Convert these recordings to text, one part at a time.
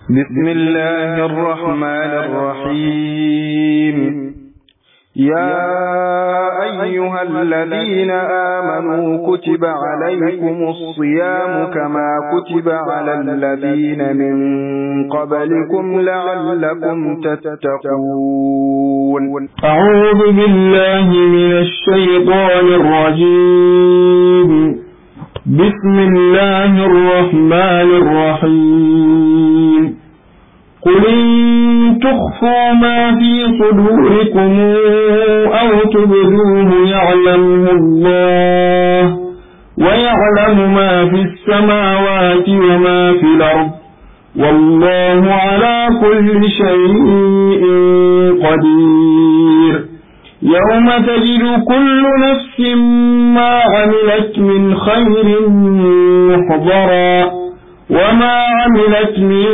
بسم الله الرحمن الرحيم يا أيها الذين آمنوا كتب عليكم الصيام كما كتب على الذين من قبلكم لعلكم تتقون أعوذ بالله من الشيطان الرجيم بسم الله الرحمن الرحيم قل إن تخفوا ما في صدوركم أو تبدوه يعلمه الله ويعلم ما في السماوات وما في الأرض والله على كل شيء قدير يوم تجد كل نفس ما عملت من خير محضرا وما عملت من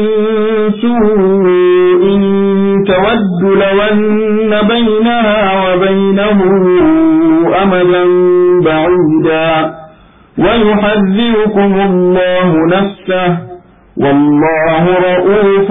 سوء تود لو أن بينها وبينه أمدا بعيدا ويحذركم الله نفسه والله رؤوف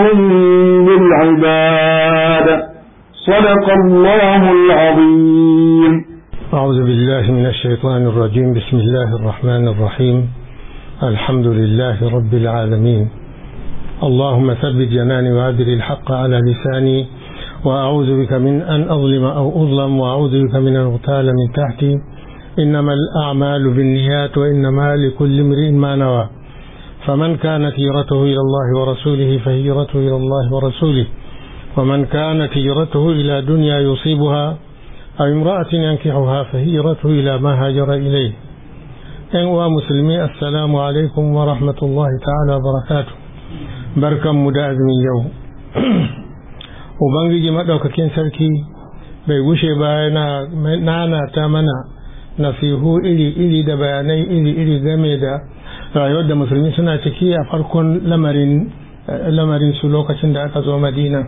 بالعباد صدق الله العظيم أعوذ بالله من الشيطان الرجيم بسم الله الرحمن الرحيم الحمد لله رب العالمين اللهم ثبت جناني وأدر الحق على لساني وأعوذ بك من أن أظلم أو أظلم وأعوذ بك من أن أغتال من تحتي إنما الأعمال بالنيات وإنما لكل امرئ ما نوى فمن كانت هجرته إلى الله ورسوله فهجرته إلى الله ورسوله ومن كانت هجرته إلى دنيا يصيبها أو امرأة ينكحها فهجرته إلى ما هاجر إليه ‘yan musulmi assalamu alaikum wa rahmatullahi ta'ala barakatu barkan mu da azumin yau ubangiji maɗaukakin sarki bai gushe ba yana ta mana nasihu iri-iri da bayanai iri-iri game da rayuwar da musulmi suna ciki a farkon lamarin su lokacin da aka zo madina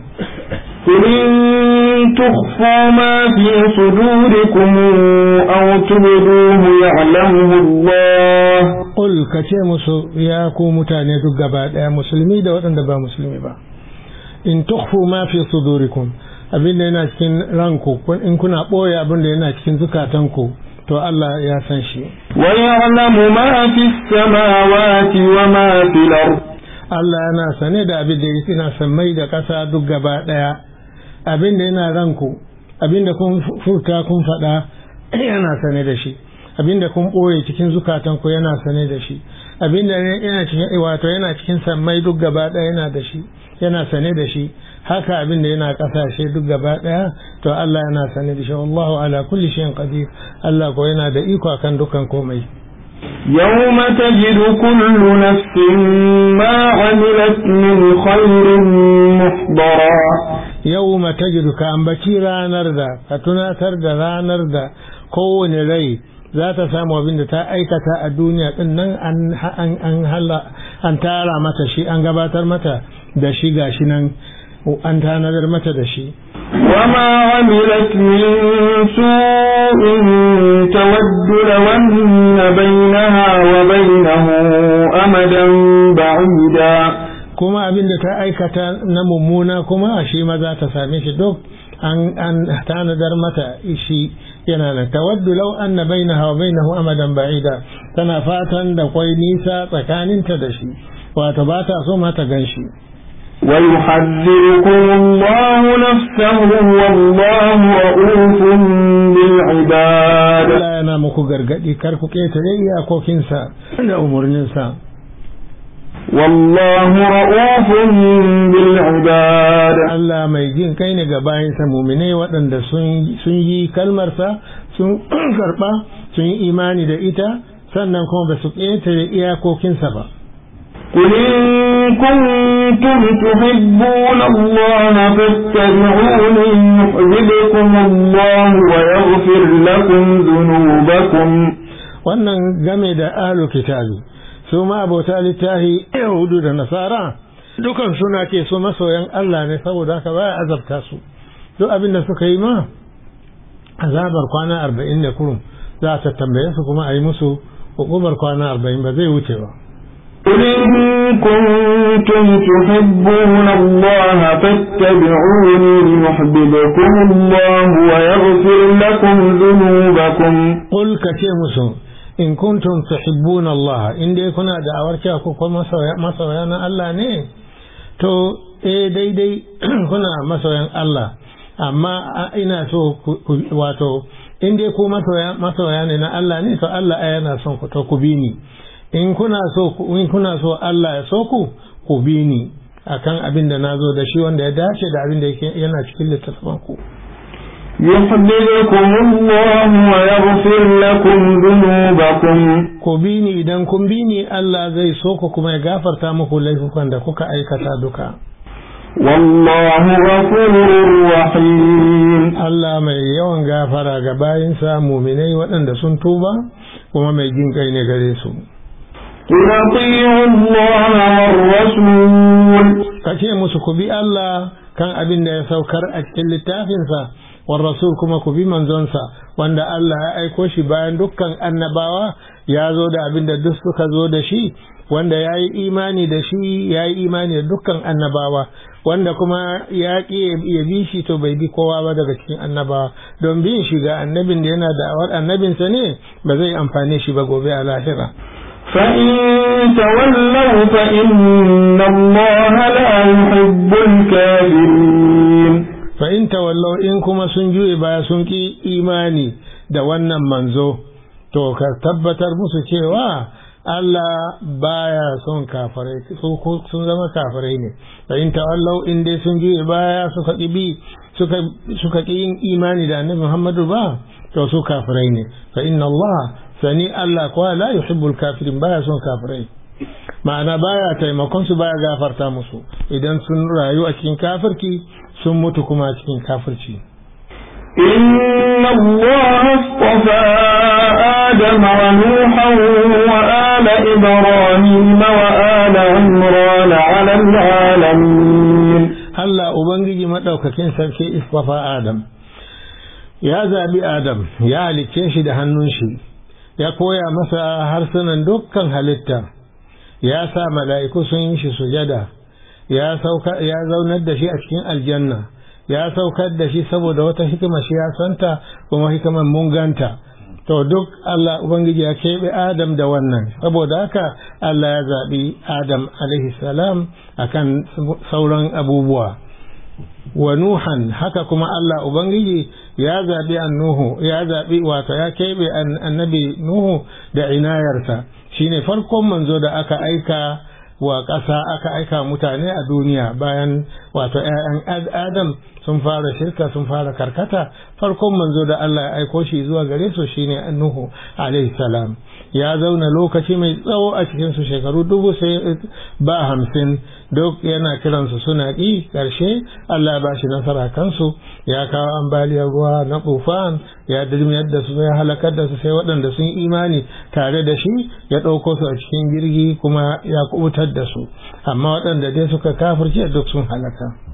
إن تخفوا ما في صدوركم أو تبدوه يعلمه الله قل كتي مسو يا كو متاني duk gaba daya musulmi da waɗanda ba musulmi ba in tukhfu ma fi sudurikum abin da yana cikin ranku in kuna ɓoye abin da yana cikin zukatanku to Allah ya san shi wa ya'lamu ma fi samawati wa ma fil ard Allah yana sane da abin da yana sammai da ƙasa duk gaba daya abin da yana ranku abin da kun furta kun faɗa yana sane da shi abin da kun ɓoye cikin zukatanku yana sane da shi abin da yana cikin wato yana cikin sammai duk gaba ɗaya yana da shi yana sane da shi haka abin da yana ƙasashe duk gaba ɗaya to Allah yana sane da shi wallahu ala kulli shay'in qadir Allah ko yana da iko akan dukkan komai يوم تجد كل نفس ما عملت من خير محضرا يوم تجد كأنبتي رانر دا فتناتر دا رانر دا كون ري za ta samu abin da ta aikata a duniya din nan an tara mata shi an gabatar mata da shi gashi nan an tanadar mata da shi وما عملت من سوء تود لو أن بينها وبينه أمدا بعيدا kuma abin da ta aikata na mummuna kuma shi ma za ta same shi duk an tanadar mata shi yana nan tawaddu law anna bainaha wa bainahu amadan ba'ida tana fatan da kwai nisa tsakaninta da shi wato ba ta so ma ta gan shi ويحذركم الله نفسه والله رؤوف بالعباد Allah yana muku gargadi kar ku ketare iyakokinsa da umarninsa والله رؤوف بالعباد Allah mai jin kai ne ga bayansa muminai waɗanda sun yi kalmarsa sun karɓa sun yi imani da ita sannan kuma ba su ƙetare iyakokinsa ba. قل إن كنتم تحبون الله فاتبعوني يحببكم الله ويغفر لكم ذنوبكم wannan game da alu kitabi su ma abota littahi yahudu da nasara dukan suna ce su masoyan Allah ne saboda haka baya azabta su duk abin da suka yi ma azabar kwana arba'in ne kurum za a tambaye su kuma a yi musu hukumar kwana arba'in ba zai wuce ba قل إن كنتم تحبون الله فاتبعوني يحببكم الله ويغفر لكم ذنوبكم قل كتيمسو in kuntum tuhibbuna Allah in dai kuna da awarciya ko kuma masoya na Allah ne to eh daidai kuna masoyan Allah amma ina so wato in dai ku masoya ne na Allah ne to Allah yana son ku to ku bi ni in kuna so in kuna so Allah ya so ku ku bi ni akan abin da nazo da shi wanda ya dace da abin da yake yana cikin littattafan ku يحببكم الله ويغفر لكم ذنوبكم ku bi ni idan kun bi ni Allah zai so ku kuma ya gafarta muku laifukan da kuka aikata duka والله غفور رحيم Allah mai yawan gafara ga bayinsa muminai waɗanda sun tuba kuma mai jin kai ne gare su قل أطيعوا الله والرسول kace musu ku bi Allah kan abin da ya saukar a cikin littafinsa war rasul kuma ku bi manzonsa wanda Allah ya aiko shi bayan dukkan annabawa ya zo da abin da duk suka zo da shi wanda ya yi imani da shi ya yi imani da dukkan annabawa wanda kuma ya ƙi ya bi shi to bai bi kowa ba daga cikin annabawa don bin shi ga annabin da yana da awar annabinsa ne ba zai amfane shi ba gobe a lahira فإن تولوا فإن الله لا يحب الكافرين fa in tawallau in kuma sun juye baya sun ki imani da wannan manzo to ka tabbatar musu cewa Allah baya son kafirai sun zama kafirai ne fa in tawallau in dai sun juye baya suka ki bi suka suka ki yin imani da Annabi Muhammadu ba to su kafirai ne fa inna Allah sani Allah kuwa la yuhibbul kafirin baya son kafirai ma'ana baya taimakon su baya gafarta musu idan sun rayu a cikin kafirki sun mutu kuma a cikin kafirci إن الله اصطفى آدم ونوحا وآل إبراهيم وآل عمران على العالمين Allah Ubangiji maɗaukakin sarki istafa Adam ya zaɓi Adam ya halicce shi da hannun shi ya koya masa harsunan dukkan halitta ya sa mala'iku sun yi shi sujada ya zaunar da shi a cikin aljanna ya saukar da shi saboda wata hikima shi ya santa kuma hikiman mun ganta to duk Allah Ubangiji ya keɓe Adam da wannan saboda haka Allah ya zaɓi Adam alaihi salam akan sauran abubuwa wa Nuhan haka kuma Allah Ubangiji ya zaɓi annuhu ya zaɓi wato ya keɓe annabi Nuhu da inayarsa shine farkon manzo da aka aika wa ƙasa aka aika mutane a duniya bayan wato ‘ya'yan Adam sun fara shirka sun fara karkata farkon manzo da Allah ya aiko shi zuwa gare su shine Nuhu alaihi salam ya zauna lokaci mai tsawo a cikin su shekaru dubu sai ba hamsin duk yana kiransu suna ƙi ƙarshe Allah ba shi nasara kansu ya kawo ambaliyar ruwa na tufan ya dirmiyar da su ya halakar da su sai waɗanda sun imani tare da shi ya ɗauko su a cikin jirgi kuma ya kubutar da su amma waɗanda dai suka kafirce duk sun halaka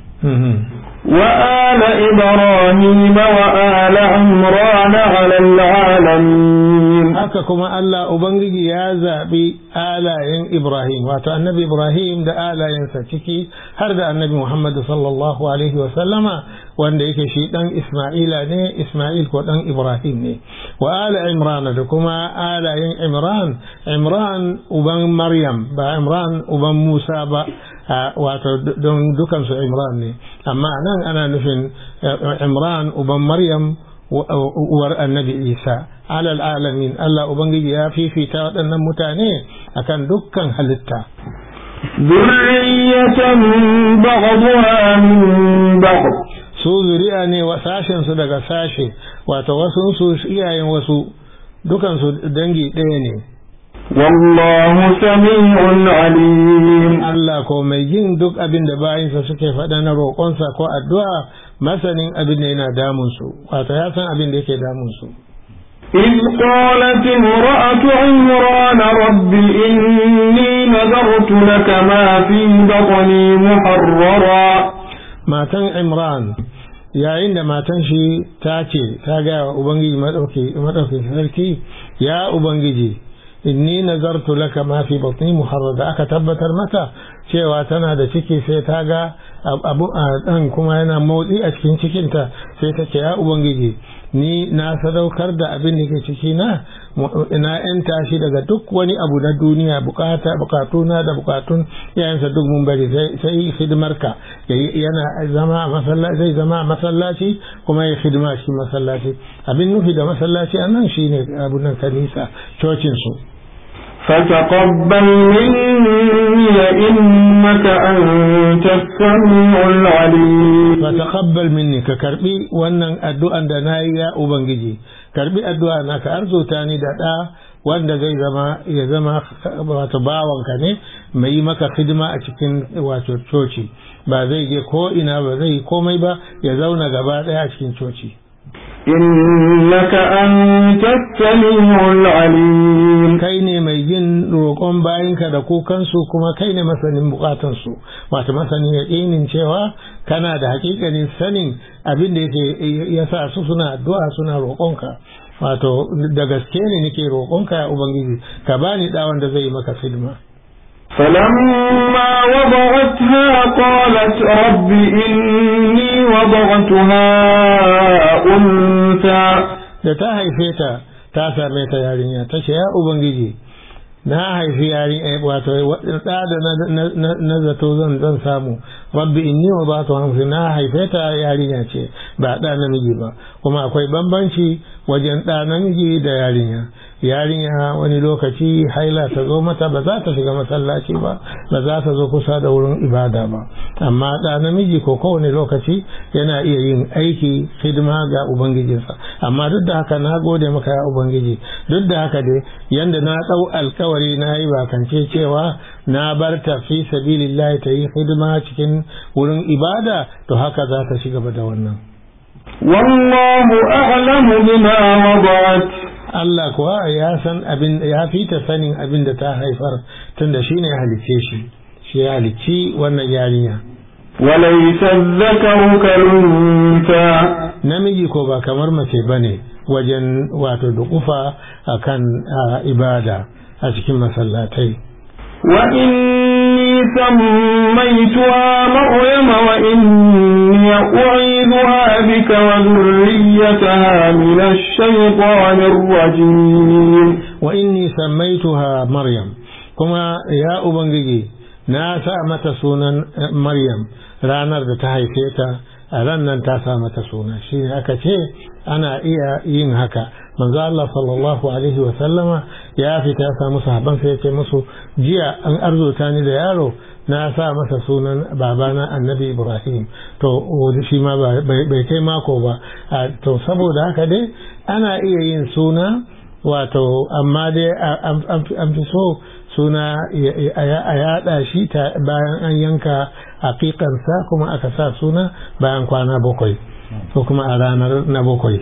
وآل إبراهيم وآل عمران على العالمين haka kuma Allah Ubangiji ya zaɓi alayen Ibrahim wato annabi Ibrahim da alayensa ciki har da annabi Muhammad sallallahu alaihi wa sallama wanda yake shi ɗan Ismaila ne Ismail ko ɗan Ibrahim ne wa ala Imran da kuma alayen Imran Imran uban Maryam ba Imran uban Musa ba wato don dukansu Imran ne amma nan ana nufin Imran uban Maryam uwar annabi Isa alal alamin Allah Ubangiji ya fifita waɗannan mutane akan dukkan halitta ذرية بعضها من بعض su zuri'a ne wa sashen su daga sashe wato wasu su iyayen wasu dukansu dangi ɗaya ne والله سميع عليم Allah ko mai jin duk abin da bayinsa suke faɗa na roƙonsa ko addu'a masanin abin da yana damunsu wato ya san abin da yake damunsu إذ قالت امرأة عمران رب إني نذرت لك ما في بطني محررا matan Imran yayin da matan shi ta ce ta gaya wa Ubangiji maɗauki sarki ya Ubangiji inni nazartu laka ma fi batni muharrada aka tabbatar mata cewa tana da ciki sai ta ga abu a dan kuma yana motsi a cikin cikinta sai ta ce ya ubangiji ni na sadaukar da abin da ke ciki na na yanta shi daga duk wani abu na duniya bukata bukatuna da bukatun yayansa duk mun bari sai hidimarka yana zama a masallaci zai zama a masallaci kuma ya hidima shi masallaci abin nufi da masallaci a nan shine abu nan kanisa cocin su فتقبل مني إنك أنت السميع العليم فتقبل مني ككربي wannan addu'an da nayi ya ubangiji karbi addu'a na ka arzuta ni da da wanda zai zama ya zama wato bawanka ne mai maka hidima a cikin wato coci ba zai je ko ina ba zai komai ba ya zauna gaba daya a cikin coci إنك أنت السميع العليم kai ne mai jin roƙon bayinka da kukansu kuma kai ne masanin bukatansu wato masanin yaƙinin cewa kana da hakikanin sanin abin da yake ya sa su suna addu'a suna roƙonka wato da gaske ne nake roƙonka ya ubangiji ka bani da wanda zai maka hidima فلما وضعتها قالت رب إني وضعتها أنثى da ta haife ta ta same ta yarinya ta ce ya ubangiji na haifi yarinya wato da da na zato zan zan samu rabbi inni wa ba ta hamsi na haife ta yarinya ce ba ɗa namiji ba kuma akwai bambanci wajen ɗa namiji da yarinya yarinya wani lokaci haila ta zo mata ba za ta shiga masallaci ba ba za ta zo kusa da wurin ibada ba amma ɗa namiji ko kowane lokaci yana iya yin aiki hidima ga ubangijinsa amma duk da haka na gode maka ya ubangiji duk da haka dai yanda na ɗau alkawari na yi bakance cewa na bar ta fi sabilillahi ta yi hidima cikin wurin ibada to haka za ta ci gaba da wannan والله أعلم بما وضعت Allah kuwa ya san abin ya fi ta sanin abin da ta haifar tunda shi ne halicce shi shi ya halicci wannan yarinya وليس الذكر كالأنثى namiji ko ba kamar mace bane wajen wato dukufa akan ibada a cikin masallatai وإني سميتها مريم وإني أعيذها بك وذريتها من الشيطان الرجيم وإني سميتها مريم كما يا أبنجي ناسا متى سونا مريم ranar da ta haife ta a ran nan ta sa mata suna shi ne aka ce ana iya yin haka manzo Allah sallallahu alaihi wa sallama ya fita ya samu sahabban sai ya ce musu jiya an arzuta ni da yaro na sa masa sunan babana annabi Ibrahim to shi ma bai kai mako ba to saboda haka dai ana iya yin suna wato amma dai an fi so suna a yada shi bayan an yanka haƙiƙansa kuma aka sa suna bayan kwana bakwai ko kuma a ranar na bakwai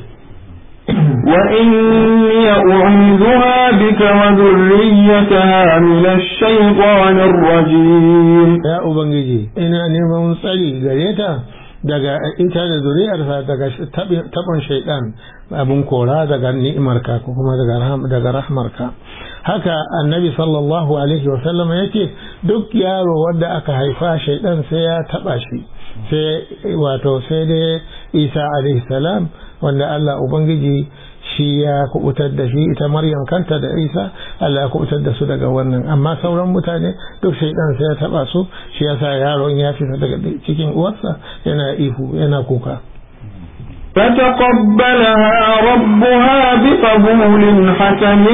وإني أعيذها بك وذريتها من الشيطان الرجيم ya ubangiji ina neman tsari gare ta daga ita da zuriyarsa daga taɓin shaidan abin kora daga ni'imarka ko kuma daga rahmarka haka annabi sallallahu alaihi wasallam ya ce duk yaro wanda aka haifa shaidan sai ya taɓa shi sai wato sai dai isa alaihi salam wanda allah ubangiji shi ya kubutar da shi ita maryam kanta da isa Allah ya kubutar da su daga wannan amma sauran mutane duk shaidan sai ya taba su shi yasa yaron ya fita daga cikin uwarsa yana ihu yana kuka فتقبلها ربها بقبول حسن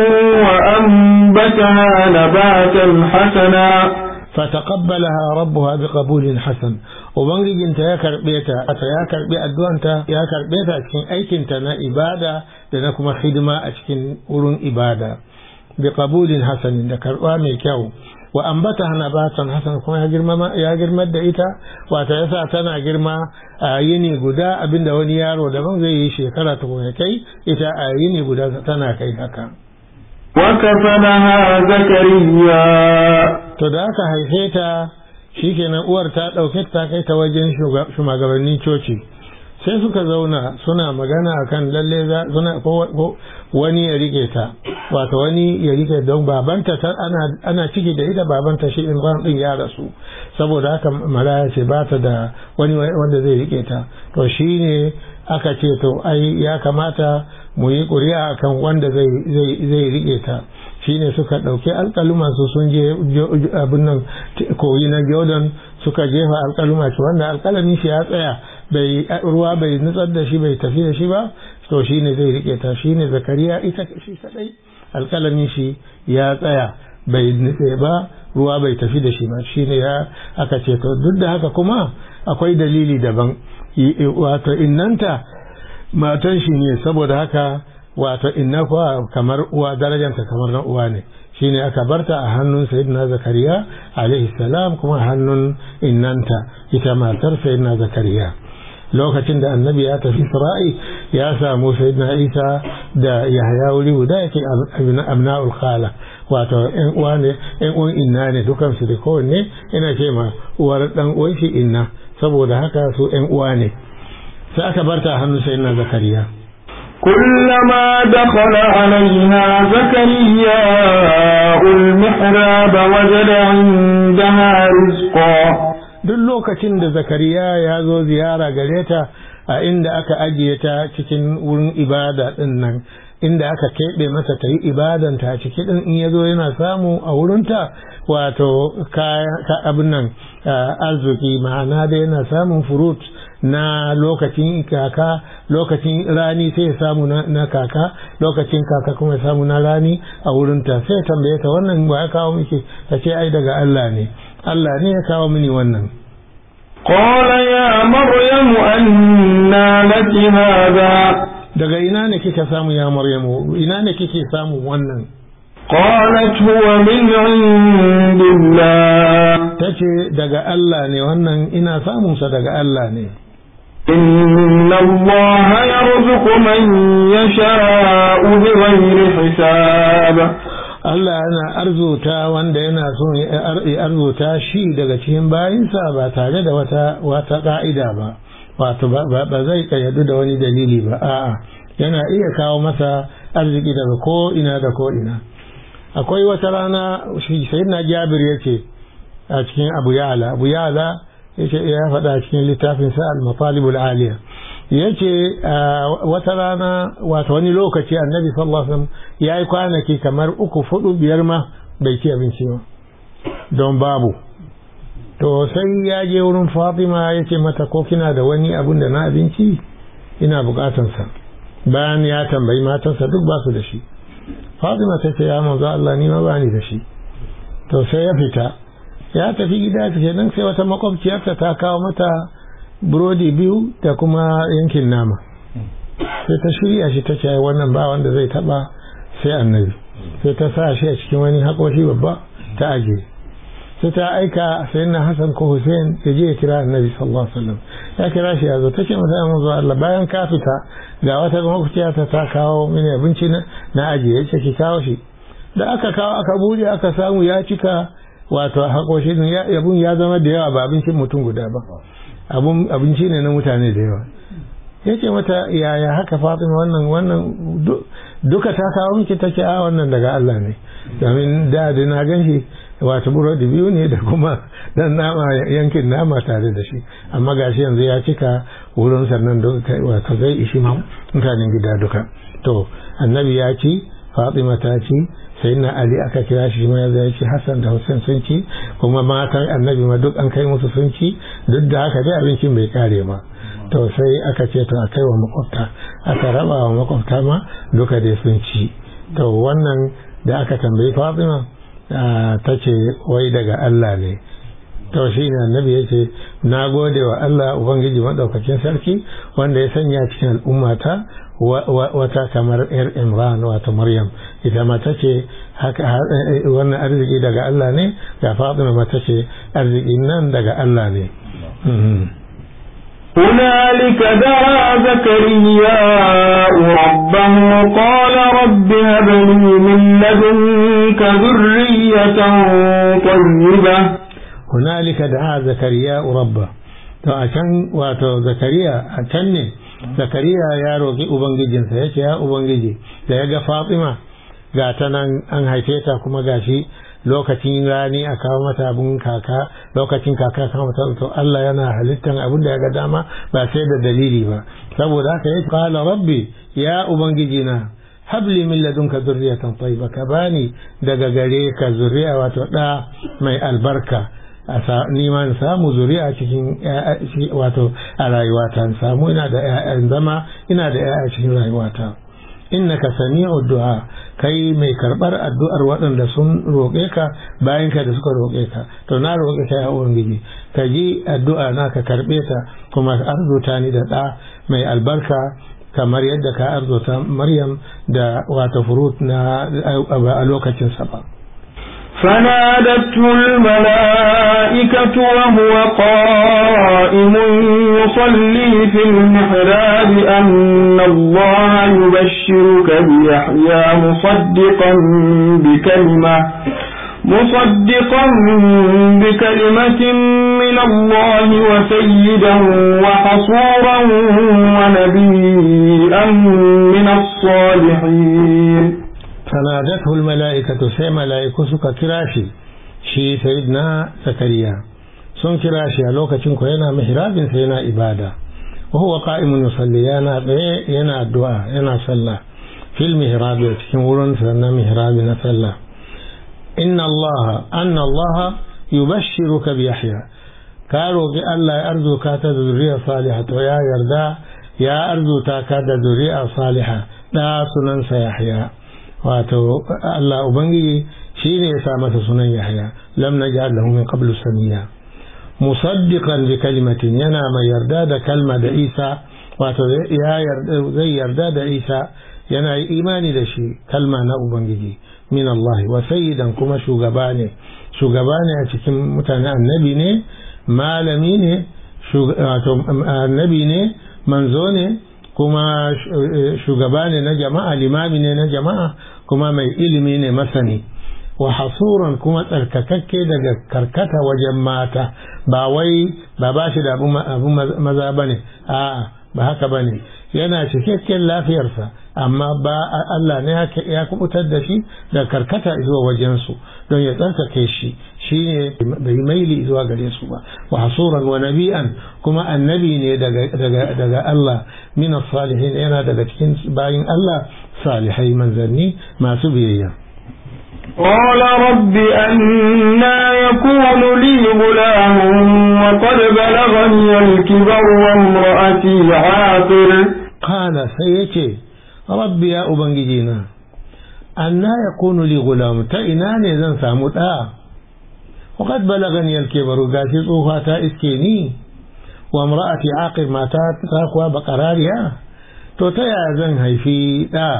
وأنبتها نباتا حسنا فتقبلها ربها بقبول حسن ubangijinta ya karbe ta ata ya karbe addu'anta ya karbe ta cikin aikinta na ibada da na kuma hidima a cikin wurin ibada bi qabulin hasanin da karba mai kyau wa ambata nabatan hasan kuma ya girma ya girmar da ita wata yasa tana girma a yini guda abinda wani yaro daban zai yi shekara ta kuma kai ita a yini guda tana kai haka وكفلها زكريا to da aka haife ta shikenan uwar ta ɗauke ta kai ta wajen shugabannin coci sai suka zauna suna magana akan lalle suna ko wani ya rike ta wato wani ya rike don babanta ana ana ciki da ita babanta shi Imran din ya rasu saboda haka maraya ce ba ta da wani wanda zai rike ta to shine aka ce to ai ya kamata mu yi ƙuri'a kan wanda zai zai rike ta shine suka ɗauki alƙaluma su sun je abin nan koyi na jordan suka jefa alƙaluma shi wanda alƙalamin shi ya tsaya bai ruwa bai nutsar da shi bai tafi da shi ba to shine zai rike ta shine zakariya ita shi kadai alƙalamin shi ya tsaya bai nutse ba ruwa bai tafi da shi ba shine ya aka ce to duk da haka kuma akwai dalili daban wato innanta matan shi ne saboda haka wato inna kuwa kamar uwa darajanta kamar na uwa ne shine aka barta a hannun sayyidina zakariya alaihi salam kuma a hannun innanta ita matar sayyidina zakariya lokacin da annabi ya tafi isra'i ya samu sayyidina isa da yahya wuri guda yake abna'ul khala wato yan uwa ne yan uwan inna ne dukan su da kowanne ina ce ma uwar dan uwan shi inna saboda haka su yan uwa ne sai aka barta a hannun sayyidina zakariya كلما دخل عليها زكريا المحراب وجد عندها رزقا duk lokacin da zakariya ya zo ziyara gare ta a inda aka ajiye ta cikin wurin ibada din nan inda aka keɓe mata ta yi ibadanta a ciki din in ya zo yana samu a wurinta wato abin nan arziki ma'ana da yana samun furut na lokacin kaka lokacin rani sai ya samu na kaka lokacin kaka kuma ya samu na rani a wurinta sai tambaye ta wannan ba ya kawo miki ta ce ai daga Allah ne Allah ne ya kawo mini wannan قال يا مريم أنى لك هذا daga ina ne kika samu ya Maryamu ina ne kike samu wannan قالت هو من عند الله tace daga Allah ne wannan ina samun sa daga Allah ne إن الله يرزق من يشاء بغير حساب Allah yana arzuta wanda yana son ya arzuta shi daga cikin bayinsa ba tare da wata wata ka'ida ba wato ba zai kayyadu da wani dalili ba a'a yana iya kawo masa arziki daga ko ina da ko ina akwai wata rana shi sayyidina Jabir yace a cikin Abu Ya'la Abu Ya'la yace ya faɗa cikin littafin sa al-Matalibul Aliya yace wata rana wato wani lokaci annabi sallallahu alaihi wasallam yayi kwanaki kamar uku fudu biyar ma bai ci abinci ba don babu to sai ya je wurin Fatima yace mata ko kina da wani abun da na abinci ina bukatan sa bayan ya tambayi matansa duk ba su da shi Fatima ta ce ya manzo Allah ni ma ba ni da shi to sai ya fita ya tafi gida kenan sai wata makwabciyarta ta kawo mata burodi biyu da kuma yankin nama sai ta shirya shi ta ce wannan ba wanda zai taba sai annabi sai ta sa shi a cikin wani haƙoshi babba ta ajiye sai ta aika sai na Hassan ko Hussein ya je ya kira annabi sallallahu alaihi wasallam ya kira shi ya zo ta ce masa ya manzo Allah bayan ka fita ga wata makwabciyarta ta kawo mini abinci na ajiye ya ce ki kawo shi da aka kawo aka bude aka samu ya cika wato haƙoshi abun ya zama da yawa ba abincin mutum guda ba abun abinci ne na mutane da yawa yace mata yaya haka Fatima wannan wannan duka ta kawo miki take a wannan daga Allah ne domin da da na ganshi wato burodi biyu ne da kuma dan nama yankin nama tare da shi amma gashi yanzu ya cika wurin sannan wato zai ishi ma mutanen gida duka to annabi ya ci Fatima ta ci sai na Ali aka kira shi ma ya ci Hassan da Hussein sun ci kuma matan annabi ma duk an kai musu sun ci duk da haka dai abincin bai kare ba to sai aka ce to a kai wa makwabta aka raba wa makwabta ma duka dai sun ci to wannan da aka tambayi Fatima ta ce wai daga Allah ne to shi ne annabi ya ce na gode wa Allah Ubangiji maɗaukakin sarki wanda ya sanya cikin al'ummata wata kamar yar Imran wato Maryam ita ma ta ce haka wannan arziki daga Allah ne ga Fatima ma ta ce arziki nan daga Allah ne هنالك دعا زكرياء ربه قال رب هب لي من لدنك ذرية طيبة هنالك دعا زكرياء ربه to a can wato zakariya a can ne zakariya ya roƙi ubangijinsa ya ce ya ubangiji da ya ga fatima ga ta nan an haife ta kuma gashi lokacin rani a kawo mata abun kaka lokacin kaka kawo mata to Allah yana halittan abin da ya ga dama ba sai da dalili ba saboda haka ya qala rabbi ya ubangiji na habli min ladunka zurriyatan tayyiba ka bani daga gare ka zuriya wato da mai albarka a neman samu zuri'a cikin wato a rayuwata samu ina da ƴaƴan zama ina da ƴaƴa cikin rayuwata innaka sami'u du'a kai mai karbar addu'ar waɗanda sun roƙe ka bayan ka da suka roƙe ka to na roƙe ka ya ubangiji ka ji addu'a na ka karɓe ta kuma arzuta ni da ɗa mai albarka kamar yadda ka arzuta maryam da wata furut na a lokacin sa فنادته الملائكة وهو قائم يصلي في المحراب أن الله يبشرك بيحيى مصدقا بكلمة مصدقا بكلمة من الله وسيدا وحصورا ونبيا من الصالحين فنادته الملائكة سي ملائكة سكا كراشي شي سيدنا زكريا sun kira shi a lokacin ko yana mihrabin sai yana ibada wa huwa qa'imun yusalli yana tsaye yana addu'a yana sallah fil mihrab cikin wurin sa na mihrabi na sallah inna Allah anna Allah yubashshiruka bi Yahya ka roki Allah ya arzuka ta da zuriya salihah to ya yarda ya arzuta ka da zuriya salihah da sunansa Yahya wato Allah Ubangiji shi ne ya sa masa sunan Yahya lam naj'al lahu min qablu samiya musaddiqan bi kalimatin yana mai yarda da kalma da Isa wato ya yarda zai yarda da Isa yana yi imani da shi kalma na Ubangiji min Allah wa sayyidan kuma shugaba ne shugaba ne a cikin mutane annabi ne malami ne wato annabi ne manzo ne kuma shugaba ne na jama'a limami ne na jama'a kuma mai ilimi ne masani wa hasuran kuma tsarkakakke daga karkata wajen mata ba wai ba ba shi da abu maza ba ne a'a ba haka ba ne yana cikakken lafiyarsa amma ba Allah ne ya kubutar da shi da karkata zuwa wajensu don ya tsarkake shi shi ne bai maili zuwa gare su ba wa hasuran wa nabi'an kuma annabi ne daga Allah min salihin yana daga cikin bayin Allah salihai manzanni masu biyayya قال رب أنا يكون لي غلام وقد بلغني الكبر وامرأتي عاقر قال سيتي رب يا أبنجينا أنا يكون لي غلام تئناني زن سامتا وقد بلغني الكبر قاسي صوفاتا إسكيني وامرأتي عاقر ما تاكوا بقرارها تو تيا زن هيفي دا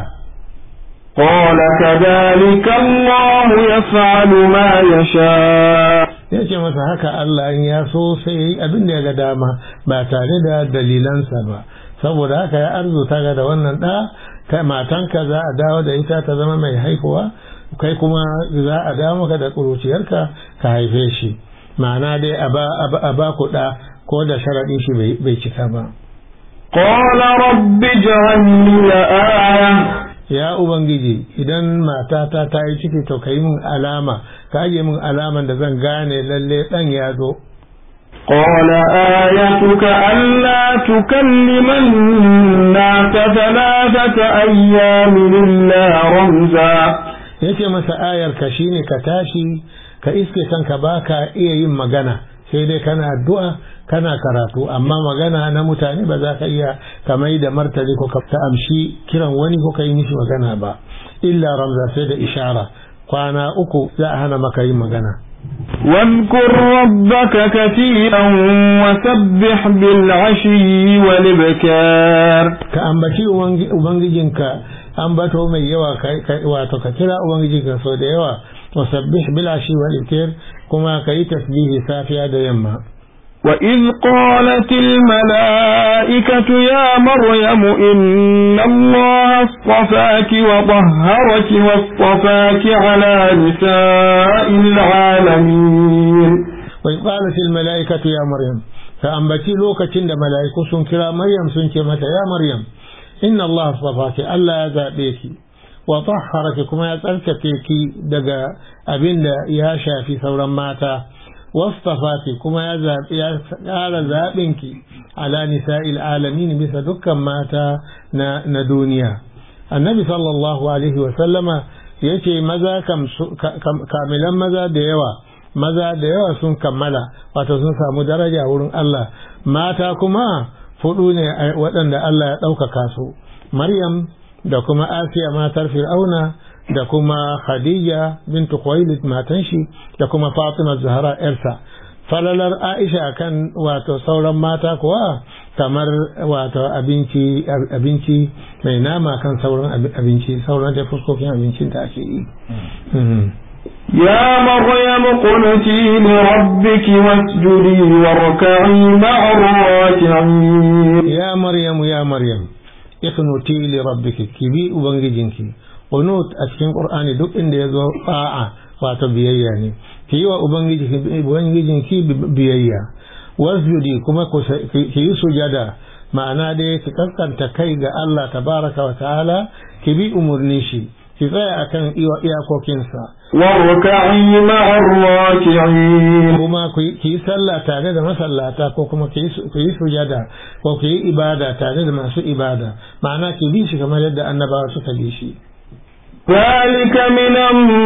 قال كذلك الله يفعل ما يشاء yace masa haka Allah in ya so sai abin da ya ga dama ba tare da dalilansa ba saboda haka ya arzuta ga da wannan da kai matanka za a dawo da ita ta zama mai haihuwa kai kuma za a dawo maka da ƙuruciyarka ka haife shi ma'ana dai a ba ku da ko da sharaɗin shi bai cika ba قال رب اجعل لي آية ya ubangiji idan matata ta yi ciki to ka yi min alama ka aje min alaman da zan gane lalle dan ya zo قال آيتك ألا تكلم الناس ثلاثة أيام إلا رمزا yace masa ayar ka shine ka tashi ka iske kanka baka iya yin magana sai dai kana addu'a kana karatu amma magana na mutane ba za ka iya ka mai da martani ko ka ta amshi kiran wani ko ka yi mishi magana ba illa ramza sai da ishara kwana uku za a hana maka yin magana واذكر ربك كثيرا وسبح بالعشي والإبكار ka ambaci ubangijinka ambato mai yawa wato ka kira ubangijinka sau da yawa wasabbih bil ashi wal ibkar kuma ka yi tasbihi safiya da yamma وإذ قالت الملائكة يا مريم إن الله اصطفاك وطهرك واصطفاك على نساء العالمين وإذ قالت الملائكة يا مريم فأنبتي لوكة عند ملائكة سنكرا مريم سنكمة يا مريم إن الله اصطفاك ألا يزابيك wa tahharaki kuma ya tsarkake ki daga abin da ya shafi sauran mata wastafaki kuma ya zaɓi ya ƙara zaɓin ki ala nisa'il alamin bisa dukkan mata na, na duniya annabi sallallahu alaihi wa sallama ya ce maza kamilan maza da yawa maza da yawa sun kammala wato sun samu daraja wurin Allah mata kuma fudu ne waɗanda Allah ya ɗaukaka su maryam da kuma asiya matar fir'auna da kuma khadija bintu khuwailid matan shi da kuma fatima zahra yarsa falalar aisha kan wato sauran mata kuwa kamar wato abinci abinci mai nama kan sauran abinci sauran da fuskokin abincin da ake yi يا مريم قنتي لربك واسجدي واركعي مع الراكعين يا مريم يا مريم اقنتي لربك كبي ubangijinki qunut a cikin qur'ani duk inda yazo fa'a wato biyayya ne ki yi wa ubangijinki biyayya wasjudi kuma ki yi sujada ma'ana dai ki kaskanta kai ga Allah tabaraka wa ta'ala ki bi umurni shi ki tsaya akan iyakokinsa warka'i ma'ar raki'in kuma ki yi sallah tare da masallata ko kuma ki yi sujada ko ki yi ibada tare da masu ibada ma'ana ki bi shi kamar yadda annabawa suka bi shi ذلك من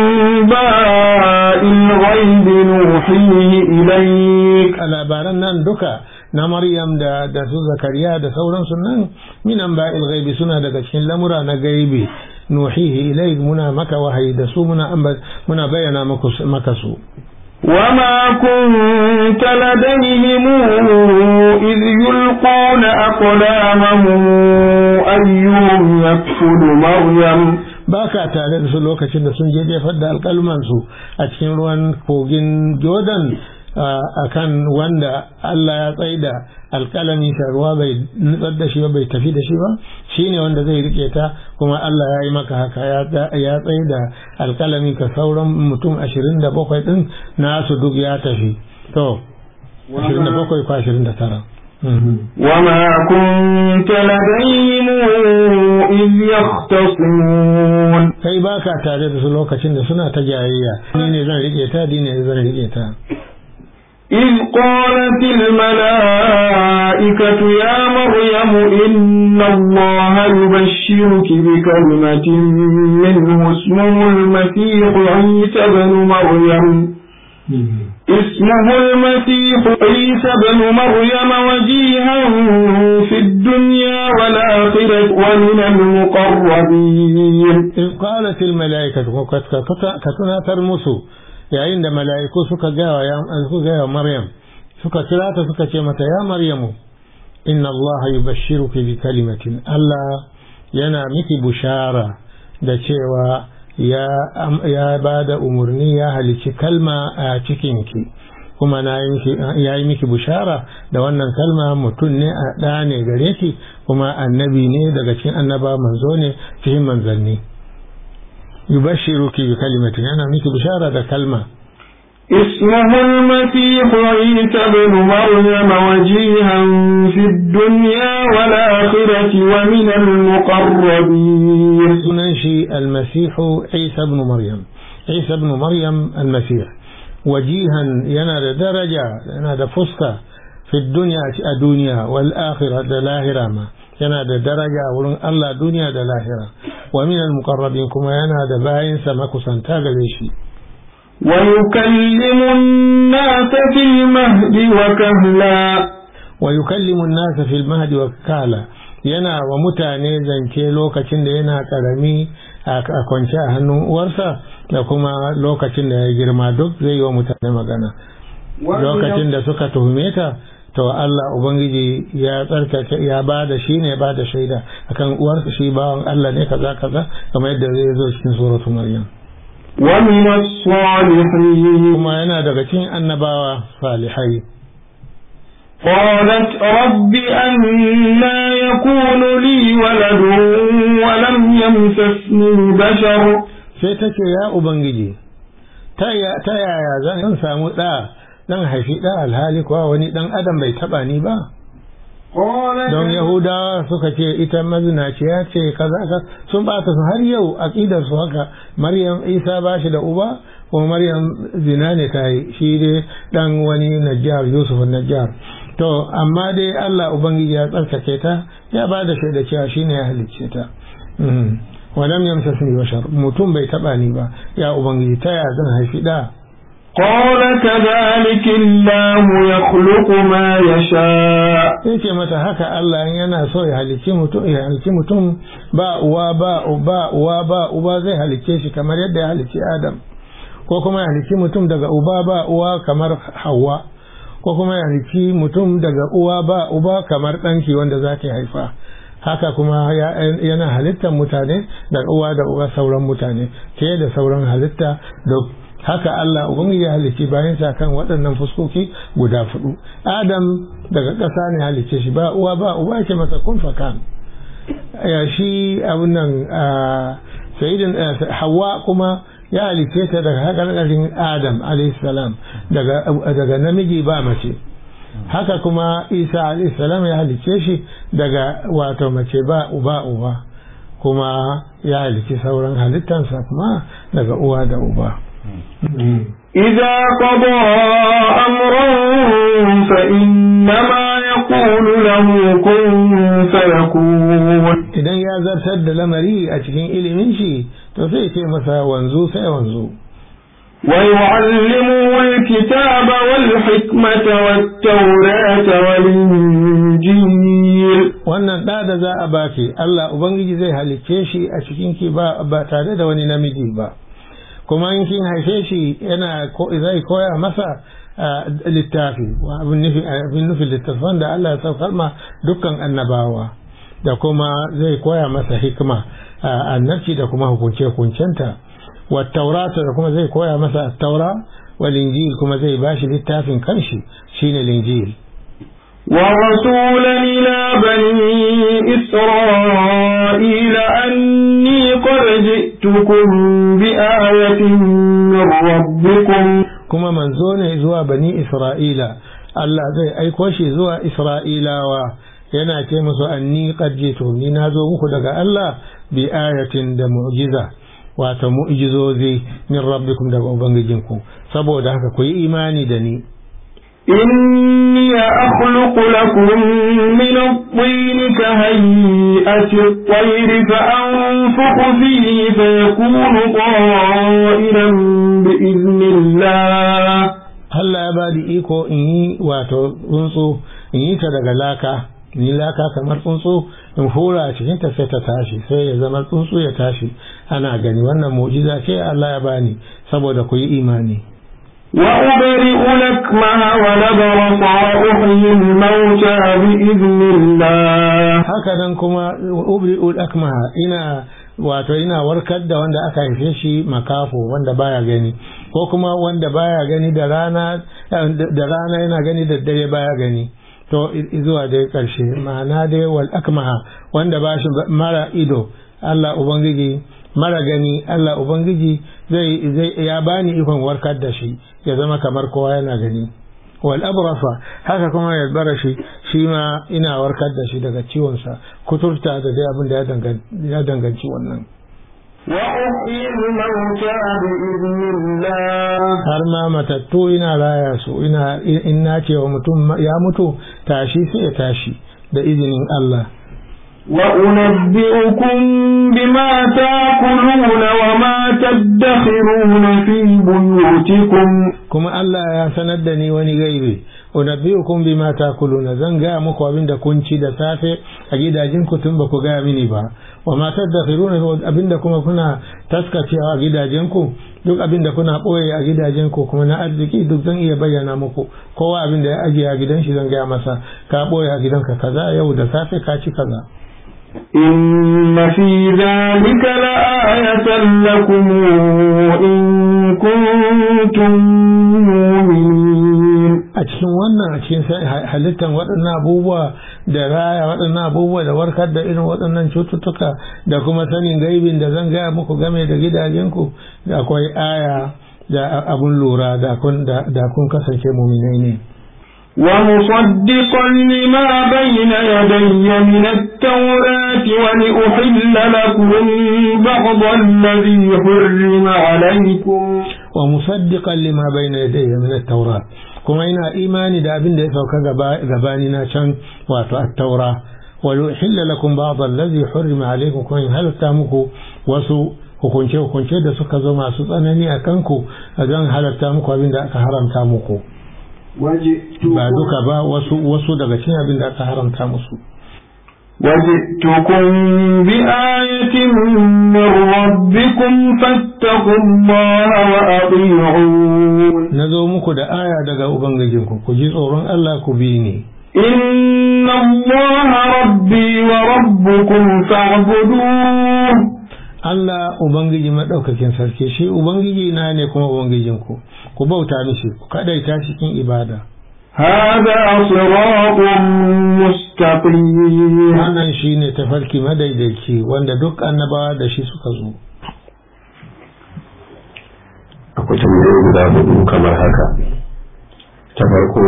أنباء الغيب نوحيه إليك labaran nan duka na Maryam da da su Zakariya da sauransu nan min anba'il ghaibi suna daga cikin lamura na gaibi nuhihi ilaik muna maka wahayi da su muna muna bayyana maka su وما كنت لديهم إذ يلقون أقلامهم أيهم يكفل مريم ba ka tare da su lokacin da sun je jefar da alkalmansu a cikin ruwan kogin jordan a kan wanda Allah ya tsaida alkalami ta ruwa bai nutsar da shi ba bai tafi da shi ba shi ne wanda zai rike ta kuma Allah ya yi maka haka ya tsaida alkalami ka sauran mutum ashirin da bakwai ɗin nasu duk ya tafi to ashirin da bakwai ko ashirin da tara وما كنت لديهم إذ يختصمون kai ba ka tare da su lokacin da suna ta jayayya ni ne zan rike ta ni ne zan rike ta إذ قالت الملائكة يا مريم إن الله يبشرك بكلمة منه اسمه المسيح عيسى بن مريم اسمه المسيح عيسى بن مريم وجيها في الدنيا والآخرة ومن المقربين إذ قالت الملائكة كتنا ترمسوا yayin da mala'iku suka gaya wa Maryam suka kira ta suka ce mata ya Maryamu inna Allah yubashshiruki bi kalimatin Allah yana miki bushara da cewa ya ba da umarni ya halici kalma a cikinki kuma ya yi miki bushara da wannan kalma mutum ne a ɗa ne gare ki kuma annabi ne daga cikin annaba manzo ne cikin manzanni yubashiruki bi kalimatin yana miki bishara da kalma اسمه المسيح عيسى بن مريم وجيها في الدنيا والآخرة ومن المقربين سننشي المسيح عيسى بن مريم عيسى بن مريم المسيح وجيها ينادى درجة ينادى فسكة في الدنيا الدنيا والآخرة دلاهرة ما yana da daraja wurin Allah duniya da lahira wa min al-muqarrabin kuma yana da bayinsa makusanta gare shi ويكلم الناس في المهد وكهلا ويكلم الناس في المهد وكهلا yana wa mutane zance lokacin da yana karami a kwance a hannun uwarsa da kuma lokacin da ya girma duk zai yi wa mutane magana lokacin da suka tuhume ta to Allah Ubangiji ya tsarkake ya ba da shi ne ba da shaida akan uwarsa shi bawan Allah ne kaza kaza kamar yadda zai zo cikin suratu Maryam wa min as-salihin kuma yana daga cikin annabawa salihai قالت رب أنا يكون لي ولد ولم يمسسني بشر sai take ya ubangiji ta yaya zan samu ɗa dan haifi ɗan alhali kuwa wani ɗan adam bai taɓa ni ba don yahudawa suka ce ita mazinaciya ce kaza ka sun bata su har yau aqidar su haka maryam isa ba shi da uba kuma maryam zina ne ta yi shi dai dan wani najjar yusuf najjar to amma dai Allah ubangiji ya tsarkake ta ya ba da shaida cewa shine ya halicce ta walam yamsasni bashar mutum bai taba ni ba ya ubangiji ta ya zan haifi da قال كذلك الله يخلق ما يشاء yace mata haka Allah yana so ya halicci mutum ya halicci mutum ba uwa ba uba uwa ba uba zai halicce shi kamar yadda ya halicci Adam ko kuma ya halicci mutum daga uba ba uwa kamar Hawwa ko kuma ya halicci mutum daga uwa ba uba kamar ɗanki wanda za ta haifa haka kuma yana halittar mutane daga uwa da uba sauran mutane ke da sauran halitta da haka Allah ubangiji ya halicci bayan sa kan waɗannan fuskoki guda fudu Adam daga ƙasa ne halicce shi ba uwa ba uba ce masa kun fakan ya shi abun nan sayyidin Hawwa kuma ya halicce ta daga haƙarƙarin Adam alayhi salam daga daga namiji ba mace haka kuma Isa alayhi salam ya halicce shi daga wato mace ba uba uba kuma ya halicci sauran halittansa kuma daga uwa da uba إذا قضى أمرا فإنما يقول له كن فيكون idan ya zartar da lamari a cikin ilimin shi to sai ce masa wanzu sai wanzu ويعلمه الكتاب والحكمة والتوراة والإنجيل wannan ɗa da za a baki Allah Ubangiji zai halicce shi a cikin ki ba, ba tare da wani namiji ba kuma in kin haife shi yana zai koya masa littafi abin nufi littafan da Allah ya saukar ma dukkan annabawa da kuma zai koya masa hikima annabci da kuma hukunce-hukuncenta wa taurata da kuma zai koya masa taura wal injil kuma zai bashi littafin kanshi shine linjil ورسولا إلى بني إسرائيل أني قد جئتكم بآية من ربكم kuma manzo ne zuwa bani Isra'ila Allah zai aiko shi zuwa Isra'ilawa yana ce musu anni qad jitu ni na zo muku daga Allah bi ayatin da mu'jiza wato mu'jizozi min rabbikum daga ubangijinku saboda haka ku yi imani da ni إني أخلق لكم من الطين كهيئة الطير فأنفخ فيه فيكون طائرا بإذن الله Allah ya bada iko in yi wato tsuntsu in yi ta daga laka in yi laka kamar tsuntsu in hura a cikin ta sai ta tashi sai ya zama tsuntsu ya tashi ana gani wannan mu'jiza ce Allah ya bani saboda ku yi imani وأبرئ لكمه ونبرص وأحيي الموتى بإذن الله haka nan kuma ubri'ul akmaha ina wato ina warkar da wanda aka haife shi makafo wanda baya gani ko kuma wanda baya gani da rana da rana yana gani da dare baya gani to zuwa dai karshe ma'ana dai wal akmaha wanda ba shi mara ido Allah ubangiji mara gani Allah ubangiji zai zai ya bani ikon warkar da shi ya zama kamar kowa yana gani wal abrasa haka kuma ya bara shi shi ma ina warkar da shi daga ciwonsa kuturta da dai abin da ya danganci wannan وأحيي الموتى بإذن الله har ma matattu ina raya su ina in na ce wa mutum ya mutu tashi sai ya tashi da izinin Allah وأنبئكم بما تأكلون وما تدخرون في بيوتكم kuma Allah ya sanar da ni wani gaibe unabbiukum bima takuluna zan gaya muku abin da kun ci da safe a gidajen ku tun ba ku gaya mini ba wa ma tadakhiruna abin da kuma kuna taskacewa a gidajen ku duk abin da kuna boye a gidajen ku kuma na arziki duk zan iya bayyana muku kowa abin da ya ajiye a gidan shi zan gaya masa ka boye a gidanka kaza yau da safe ka ci kaza إن في ذلك لآية لكم إن كنتم مؤمنين a cikin wannan a cikin halittar waɗannan abubuwa da raya waɗannan abubuwa da warkar da irin waɗannan cututtuka da kuma sanin gaibin da zan gaya muku game da gidajenku da akwai aya da abun lura da kun kasance muminai ne ومصدقا لما بين يدي من التوراة ولأحل لكم بعض الذي حرم عليكم ومصدقا لما بين يدي من التوراة kuma ina imani da abin da ya sauka gabani na can wato at-taura wal uhilla lakum ba'd allazi hurrima alaykum kuma in halatta muku wasu hukunce hukunce da suka zo masu tsanani a kanku zan halatta muku abin da aka haramta muku ba duka ba wasu wasu daga cikin abin da aka haramta musu وجئتكم بآية من ربكم فاتقوا الله وأطيعون nazo muku da aya daga ubangijinku ku ji tsoron Allah ku bi ni إن الله ربي وربكم فاعبدوه Allah Ubangiji maɗaukakin sarki shi Ubangiji na ne kuma Ubangijinku ku bauta mishi ku kaɗaita cikin ibada هذا صراط مستقيم wannan shi ne tafarki madaidaici wanda duk annabawa da shi suka zo akwai tambayoyi guda hudu kamar haka ta farko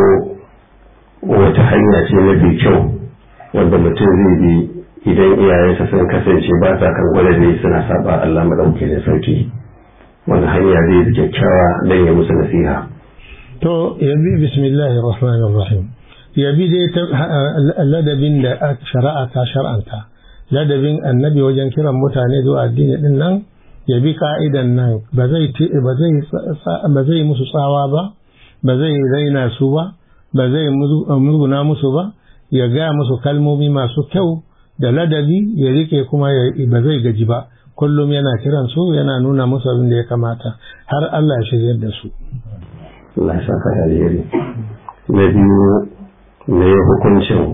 wata hanya ce mafi kyau wanda mutum zai bi idan iyayensa sun kasance ba sa kan gwada suna saba Allah madauke da sauki wani hanya zai bi kyakkyawa don ya musu nasiha to ya bi bismillahir rahmanir rahim ya bi dai ladabin da shari'a ta shar'anta ladabin annabi wajen kiran mutane zuwa addini din nan ya bi ka'idan nan ba zai ba zai musu tsawa ba ba zai raina su ba ba zai murguna musu ba ya gaya musu kalmomi masu kyau da ladabi ya rike kuma ba zai gaji ba kullum yana kiran su yana nuna musu abin da ya kamata har Allah ya shiryar da su Allah ya saka da alheri na biyu ne hukuncin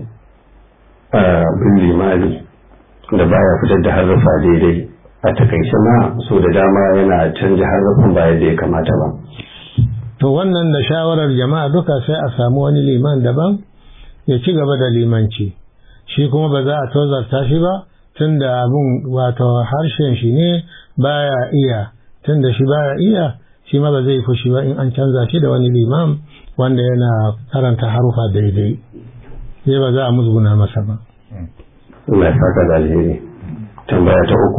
bin limani da baya fitar da harrafa daidai a takaice ma so da dama yana canja harrafin ba yadda ya kamata ba to wannan da shawarar jama'a duka sai a samu wani liman daban ya ci gaba da limanci shi kuma ba za a tozarta shi ba tun da abin wato harshen shi ne baya iya tun da shi baya iya shi ma ba zai fushi ba in an canza shi da wani limam wanda yana karanta harufa daidai sai ba za a musguna masa ba Allah ya saka da alheri tambaya ta uku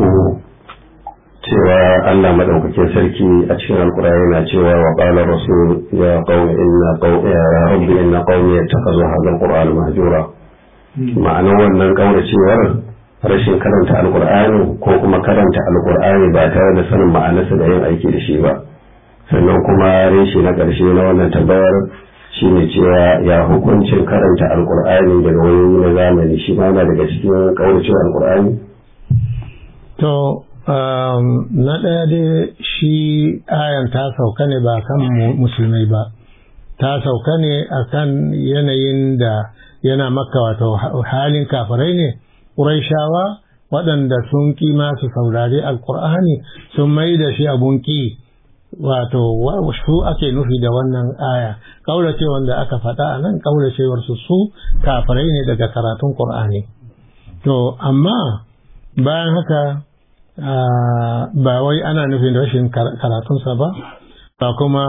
cewa Allah madaukakin sarki a cikin alkur'ani yana cewa wa qala rasul ya qaumi inna qaumi ya rabbi inna qaumi yattakhadhu hadha alqur'ana mahjura ma'anar wannan kauracewar rashin karanta alkur'ani ko kuma karanta alkur'ani ba tare da sanin ma'anarsa da yin aiki da shi ba sannan kuma reshe na ƙarshe na wannan tambayar shine cewa ya hukuncin karanta alkur'ani daga wani na zamani shi ma yana daga cikin kauracewar alkur'ani to na ɗaya dai shi ayan ta sauka ne ba kan musulmai ba ta sauka ne a kan yanayin da yana maka wato halin kafirai ne ƙuraishawa waɗanda sun ƙi masu saurari alƙur'ani sun mai da shi abun ƙi wato su ake nufi da wannan aya ƙauracewar da aka faɗa a nan ƙauracewar su su kafirai ne daga karatun ƙur'ani to amma bayan haka ba wai ana nufin rashin karatunsa ba ba kuma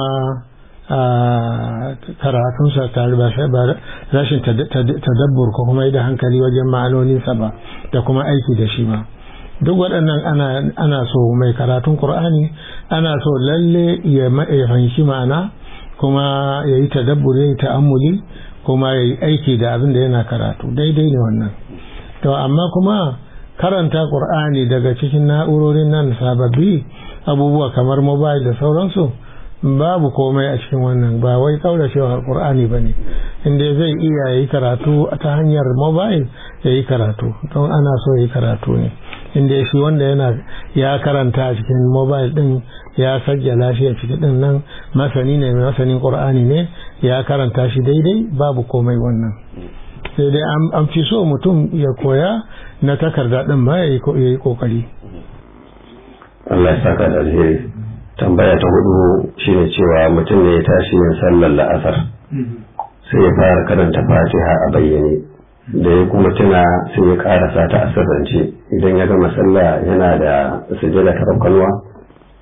karatunsa tare ba rashin tadabbur ko kuma da hankali wajen ma'anoninsa ba da kuma aiki da shi ba duk waɗannan ana so mai karatun ƙur'ani ana so lalle ya fahimci ma'ana kuma ya yi tadabbur ya yi ta'ammuli kuma ya yi aiki da abin da yana karatu daidai ne wannan to amma kuma karanta ƙur'ani daga cikin na'urorin nan sababbi abubuwa kamar mobile da sauransu babu komai a cikin wannan ba wai kauracewa ƙur'ani ba ne inda zai iya yi karatu ta hanyar mobile ya yi karatu don ana so ya yi karatu ne inda shi wanda yana ya karanta a cikin mobile din ya sajja lafiya ciki din nan masani ne masanin ƙur'ani ne ya karanta shi daidai babu komai wannan sai dai an fi so mutum ya koya na takarda ɗin ma ya yi ƙoƙari. Allah ya saka da alheri. Tambaya ta hudu shine cewa mutum ne ya tashi yin sallar la'asar sai ya fara karanta fatiha a bayyane da ya kuma tuna sai ya karasa ta asirrance idan ya gama sallah yana da sujada ta rafkalwa.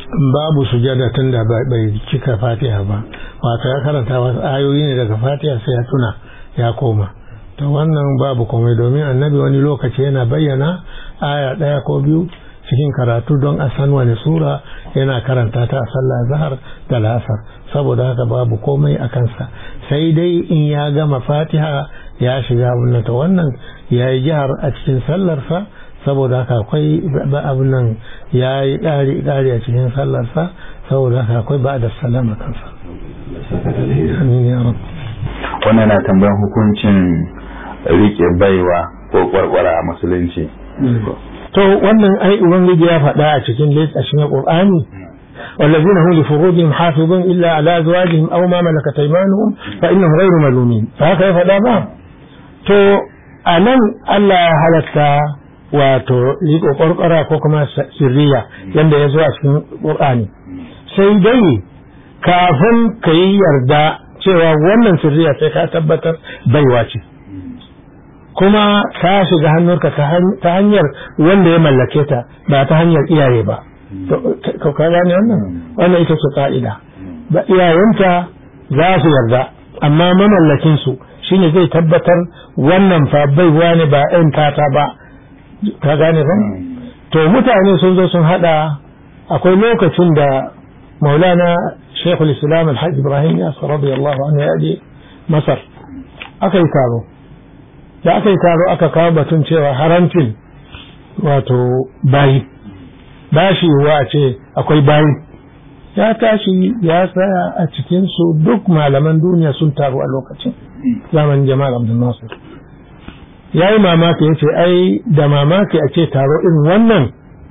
babu sujada tun da bai cika fatiha ba wato ya karanta wasu ayoyi ne daga fatiha sai ya tuna ya koma to wannan babu komai domin annabi wani lokaci yana bayyana aya ɗaya ko biyu cikin karatu don a san wani sura yana karanta ta a sallah zahar da lasar saboda haka babu komai a kansa sai dai in ya gama fatiha ya shiga wannan to wannan ya yi jihar a cikin sallarsa saboda haka akwai abin nan ya yi ƙari ƙari a cikin sallarsa saboda haka akwai ba da salama kansa amin ya rabu wannan na tambayan hukuncin rike baiwa ko kwarkwara a musulunci to wannan ai ubangiji ya faɗa a cikin a cikin qur'ani والذين هم لفروجهم حافظون إلا على أزواجهم أو ما ملكت أيمانهم فإنهم غير ملومين فهكذا يفعل ما to a nan Allah ya halatta wato riko ƙwarƙwara ko kuma sirriya yadda ya zo a cikin ƙur'ani sai dai kafin ka yi yarda cewa wannan sirriya sai ka tabbatar baiwa ce kuma ka shiga hannunka ta hanyar wanda ya mallake ta ba ta hanyar iyaye ba ka gane wannan wannan ita ce ka'ida ba iyayenta za su yarda amma mamallakin su shine zai tabbatar wannan fa baiwa ne ba ɗan tata ba ka gane ba to mutane sun zo sun hada akwai lokacin da maulana shekul islam alhaji ibrahim yasir radiyallahu anhu ya je masar aka yi taro da aka yi taro aka kawo batun cewa haramcin wato bayi ba shi wa ce akwai bayi ya tashi ya tsaya a cikinsu duk malaman duniya sun taru a lokacin zamanin jama'ar abdul nasir ya yi mamaki ya ce ai da mamaki a ce taro irin wannan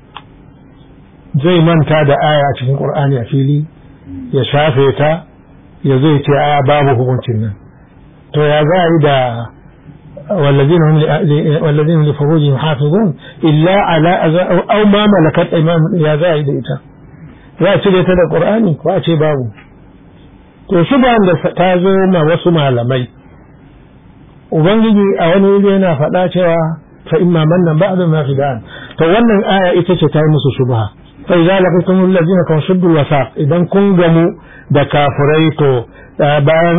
zai manta da aya a cikin ƙur'ani a fili ya shafe ta ya zai ce aya babu hukuncin nan to ya za a yi da والذين هم والذين هم لفروجهم حافظون إلا على أو ما ملكت أيمانهم يا زايد إتا za a cire ta da ƙur'ani ko a ce babu to shi ba da ta zo ma wasu malamai ubangiji a wani wuri yana faɗa cewa fa imma mannan ba'da ma fidan to wannan aya ita ce ta yi musu shubha fa idza laqitum allazina kan shuddul wasaq idan kun gamu da kafirai to bayan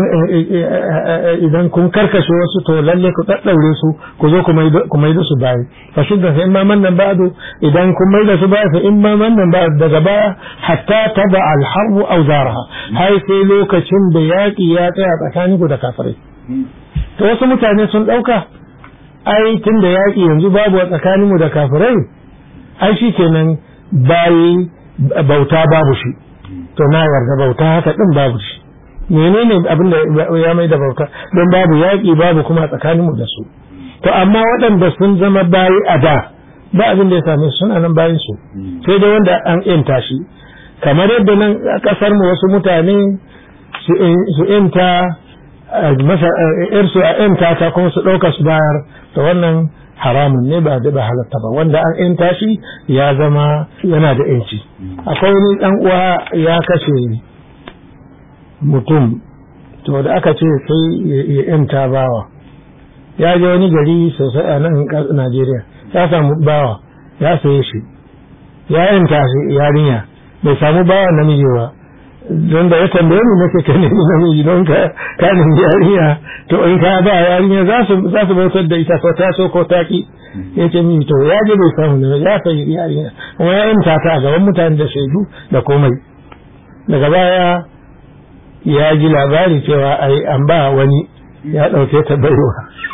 idan kun karkashe wasu to lalle ku daddaure su ku zo ku mai da su bayi fa shudda fa imma mannan ba'du idan kun mai da su bayi fa imma mannan ba'du daga baya hatta taba al harbu aw zaraha har sai lokacin da yaki ya tsaya tsakanin ku da kafirai to wasu mutane sun dauka ai tun da yaki yanzu babu a tsakanin mu da kafirai ai shikenan bayi bauta babu shi to na yarda bauta haka din babu shi menene abin da ya mai da bauta don babu yaƙi babu kuma tsakanin mu da su to amma waɗanda sun zama bayi a da ba abin da ya same su suna nan bayin su sai dai wanda an yanta shi kamar yadda nan a ƙasar mu wasu mutane su yanta masa irsu a yanta ta kuma su ɗauka su bayar to wannan haramun ne ba da ba halatta ba wanda an yanta shi ya zama yana da yanci akwai wani ɗan uwa ya kashe mutum to da aka ce sai ya yanta bawa ya je wani gari sosai a nan Najeriya ya samu bawa ya saye shi ya yanta shi yarinya bai samu bawa namiji ba don da ya tambaye mu nake ka nemi namiji don ka ka nemi yarinya to in ka ba yarinya za su za su bautar da ita ko ta so ko ta ki yace mi to ya je bai samu namiji ya sayi yarinya kuma ya yanta ta a gaban mutane da shaidu da komai daga baya ya ji labari cewa ai an ba wani ya ɗauke ta baiwa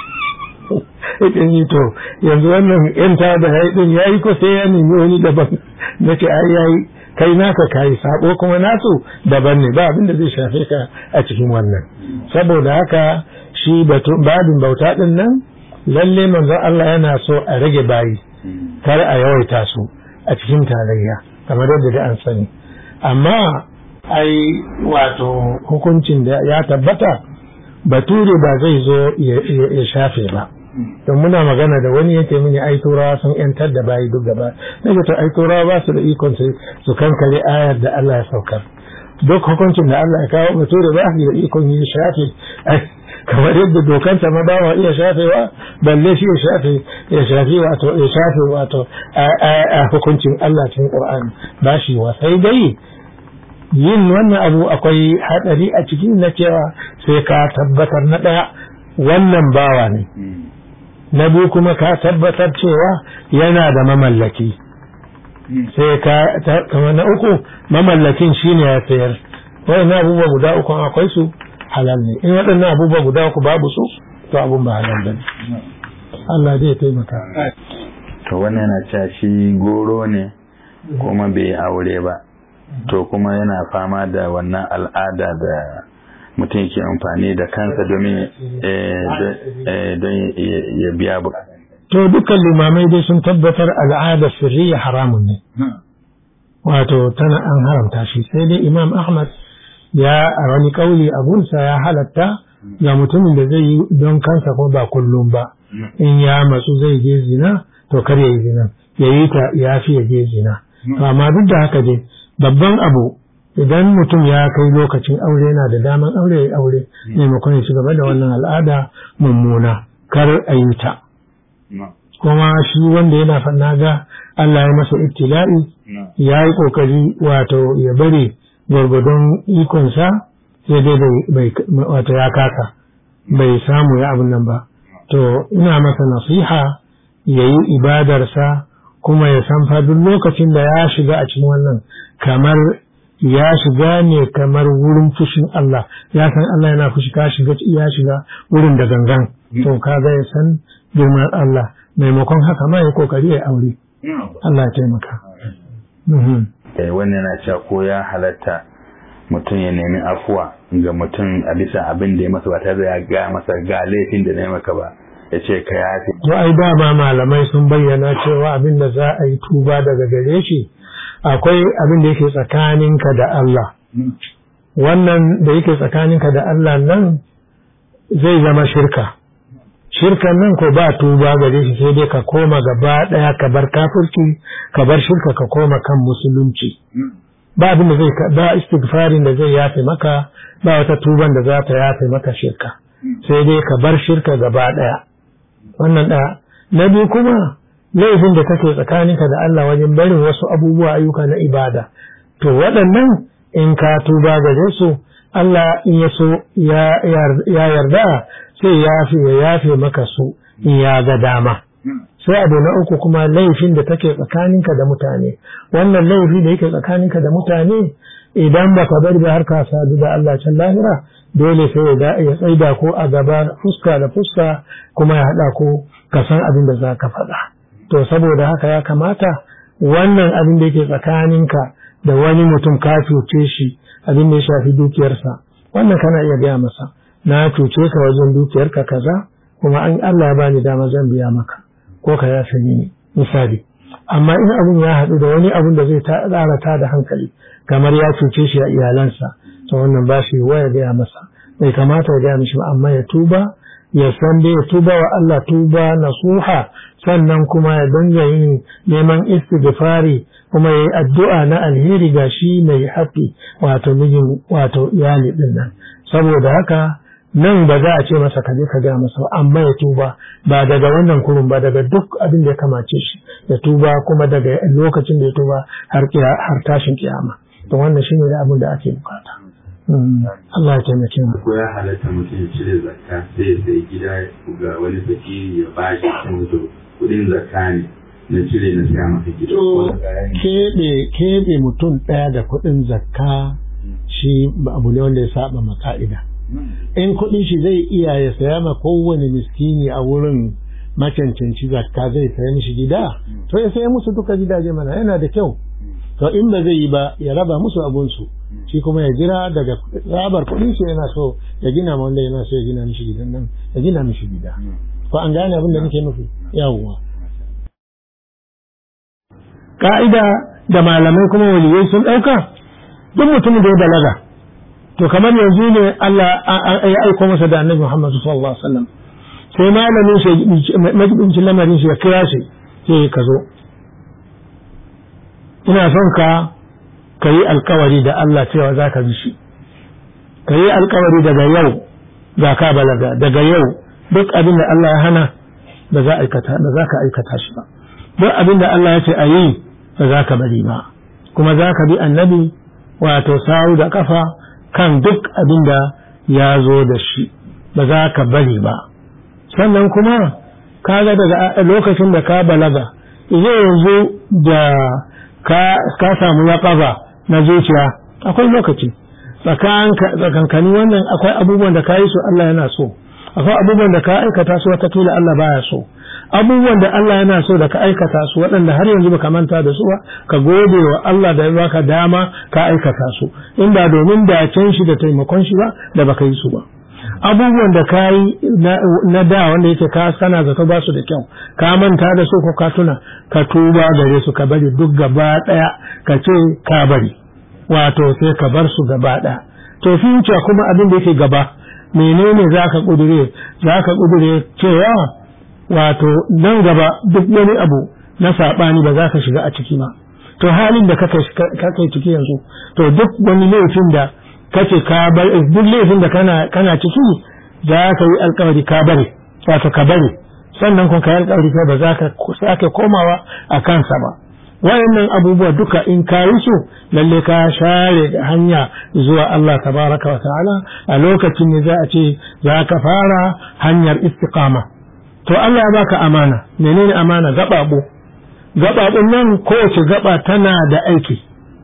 ita ni to yanzu wannan yan ta da haidin ya yi ko sai ya nemi wani daban na ce ai ya yi kai naka kayi sabo kuma nasu daban ne ba abin da zai shafe ka a cikin wannan saboda haka shi babin bauta din nan lalle manzon Allah yana so a rage bayi kar a yawaita su a cikin tarayya kamar yadda da an sani amma ai wato hukuncin da ya tabbata bature ba zai zo ya shafe ba don muna magana da wani yake mini ai turawa sun yantar da bayi duk gaba nake to ai turawa ba su da ikon su kankare ayar da Allah ya saukar duk hukuncin da Allah ya kawo bature ba su da ikon yi shafe kamar yadda dokansa ma bawa iya shafewa balle shi ya shafe ya shafe wato ya shafe wato a hukuncin Allah cikin Qur'ani ba shi wa sai dai yin wannan abu akwai hadari a cikin na cewa sai ka tabbatar na daya wannan bawa ne na biyu kuma ka tabbatar cewa yana da mamallaki sai ka kamar na uku mamallakin shine ya sayar wayannan abubuwa guda uku akwai su halal ne in waɗannan abubuwa guda uku babu su to abun ba halal bane Allah zai taimaka to wannan yana cewa shi goro ne kuma bai aure ba to kuma yana fama da wannan al'ada da mutum ke amfani da kansa domin don ya biya bu to dukkan limamai dai sun tabbatar al'ada sirriya haramun ne wato tana an haramta shi sai dai imam ahmad ya a wani kauli abunsa ya halatta ga mutumin da zai yi don kansa ko ba kullum ba in ya matsu zai je zina to kar ya yi zina ya yi ta ya fi ya je zina amma duk da haka dai babban abu idan mutum ya kai lokacin aure yana da daman aure ya aure maimakon ya ci gaba da wannan al'ada mummuna kar a yi ta kuma shi wanda yana fanna ga Allah ya masa ibtila'i ya yi kokari wato ya bari gwargwadon ikonsa sai dai bai wato ya kasa bai samu ya abin nan ba to ina masa nasiha ya yi ibadarsa kuma ya san fa duk lokacin da ya shiga a cikin wannan kamar ya shiga ne kamar wurin fushin Allah ya san Allah yana fushi ka shiga ya shiga wurin da gangan to kaga ya san girman Allah maimakon haka ma ya kokari ya aure Allah ya taimaka wannan yana cewa ko ya halatta mutum ya nemi afuwa ga mutum a bisa abin da ya masa ba tare da ya ga masa ga laifin da na yi maka ba ya ce ka yafi. To ai dama malamai sun bayyana cewa abin da za a yi tuba daga gare shi akwai abin da yake tsakaninka da Allah. Wannan da yake tsakaninka da Allah nan zai zama shirka. Shirkan nan ko ba tuba gare shi sai dai ka koma gaba ɗaya ka bar kafirci ka bar shirka ka koma kan musulunci. Ba abin da zai ba istighfarin da zai yafe maka ba wata tuban da za ta yafe maka shirka. Sai dai ka bar shirka gaba ɗaya. wannan ɗaya na biyu kuma laifin da kake tsakaninka da Allah wajen barin wasu abubuwa ayyuka na ibada to waɗannan in ka tuba gare su Allah in ya so ya yarda sai ya yafe ya yafe maka su in ya ga dama sai abu na uku kuma laifin da take tsakaninka da mutane wannan laifi da yake tsakaninka da mutane idan baka bari ba har ka sadu da Allah can lahira dole sai ya tsaida ko a gaba fuska da fuska kuma ya haɗa ko ka san abin da za ka faɗa. To saboda haka ya kamata wannan abin da yake tsakaninka da wani mutum ka cuce shi abin da ya shafi dukiyarsa wannan kana iya gaya masa na cuce ka wajen dukiyarka kaza kuma an Allah ya bani dama zan biya maka ko ka yafe ni misali amma in abin ya haɗu da wani abin da zai ƙara ta da hankali kamar ya cuce shi a iyalansa to wannan ba shi wa ya gaya masa bai kamata ya gaya mishi amma ya tuba ya san dai ya tuba wa Allah tuba nasuha sannan kuma ya dinga yin neman istighfari kuma ya yi addu'a na alheri ga shi mai haƙi wato mijin wato iyali din nan saboda haka nan ba za a ce masa kaje ka gaya masa amma ya tuba ba daga wannan kurun ba daga duk abin da ya kamace shi ya tuba kuma daga lokacin da ya tuba har tashin kiyama to wannan shine da abin da ake bukata Allah ya taimake mu ko ya halatta mutum ya cire zakka sai ya sai gida ga wani fakiri ya ba shi mutum kudin zakka ne na cire na siya maka gida keɓe keɓe mutum ɗaya da kuɗin zakka shi abu ne wanda ya saba ma ka'ida in kuɗin shi zai iya ya saya ma kowane miskini a wurin macancanci zakka zai saya mishi gida to ya saya musu duka gidaje mana yana da kyau to in ba zai yi ba ya raba musu abunsu shi kuma ya jira daga rabar kuɗin su yana so ya gina ma wanda yana so ya gina mishi gidan nan ya gina mishi gida ko an gane abin da nake nufi yawwa ka'ida da malamai kuma waliyai sun ɗauka duk mutumin da ya balaga to kamar yanzu ne Allah ya aiko masa da annabi Muhammad sallallahu alaihi wasallam sai malamin shi majibincin lamarin shi ya kira shi sai ka zo ina son ka ka yi alkawari da Allah cewa za ka bi shi ka yi alkawari daga yau ga ka balaga daga yau duk abin da Allah ya hana ba za aikata ba za ka aikata shi ba duk abin da Allah ya ce a yi ba za ka bari ba kuma za ka bi annabi wato sawu da kafa kan duk abin da ya zo da shi ba za ka bari ba sannan kuma kaga daga lokacin da ka balaga zai yanzu da ka samu yaƙaba na zuciya akwai lokaci tsakankani wannan akwai abubuwan da ka yi su Allah yana so akwai abubuwan da ka aikata su watakila Allah baya so abubuwan da Allah yana so da ka aikata su waɗanda har yanzu baka manta da su ba ka gode wa Allah da ya baka dama ka aikata su in ba domin dacen shi da taimakon shi ba da baka yi su ba abubuwan da ka yi na da wanda yake ka sana zato ba su da kyau ka manta da su ko ka tuna ka tuba gare su ka bari duk gaba ɗaya ka ce ka bari wato sai ka bar su gaba ɗaya to future kuma abin da yake gaba menene za ka ƙudure za ka ƙudure cewa wato nan gaba duk wani abu na saɓani ba za ka shiga a ciki ba to halin da kake ciki yanzu to duk wani laifin da kace ka bar duk laifin da kana kana ciki za ka yi alkawari ka bari wato ka bari sannan kun kai alkawari kai ba za ka sake komawa a kansa ba wayannan abubuwa duka in ka yi su lalle ka share hanya zuwa Allah tabaraka wa ta'ala a lokacin ne za a ce za ka fara hanyar istiqama to Allah ya baka amana menene amana gababu gababun nan kowace gaba tana da aiki